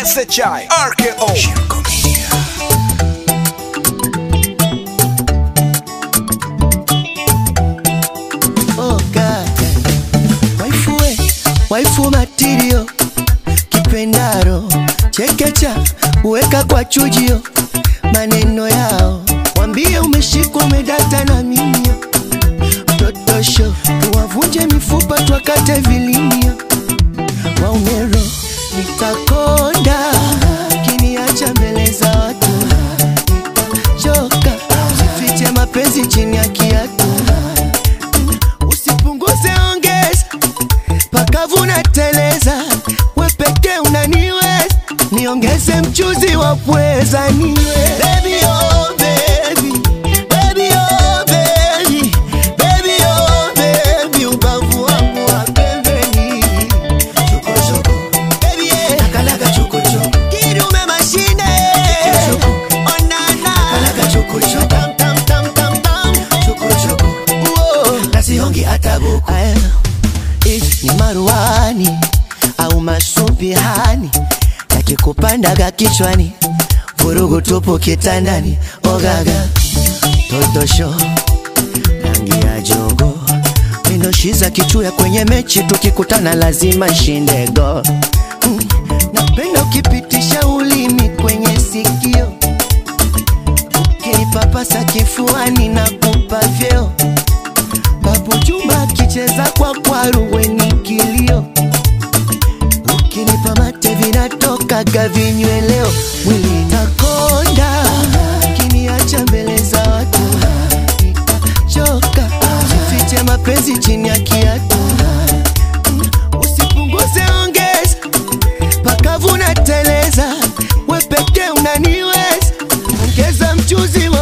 SHI RKO Oh God. Waifu we, waifu matirio kipendaro chekecha uweka kwa chujio maneno yao wambie umeshikwa umedata na mimio totosho tuwavunje mifupa twakate vilimio waumero nitakonda kiniacha mbele za watu nitachoka sifiche mapenzi chini ya kiatu usipunguze ongeza pakavuna teleza wepeke unaniweza niongeze mchuzi wa pweza niwe baby, oh, baby. Baby, oh, baby. Baby, oh, baby. Ubavu wangu wa pembeni. Baby, yeah. Kidume mashine. Onana. Tam, tam, tam, tam, tam. Uo. Aya, if ni maruani au masubihani yakikupandaga kichwani vurugu tupu kitandani ogaga totosho rangi ya jogo mindoshiza kichuya kwenye mechi tukikutana lazima shindego mm. napenda ukipitisha ulimi kwenye sikio ukinipapasa kifuani na kupa vyeo Babu Juma akicheza kwa kwaru weni kilio, ukinipa mate vinatokaga vinyweleo, mwili takonda, kiniacha mbele za watu nitachoka, sifiche mapenzi chini ya kiatu, usipunguze ongeza, pakavuna teleza, wepeke unaniweza, ongeza mchuzi wa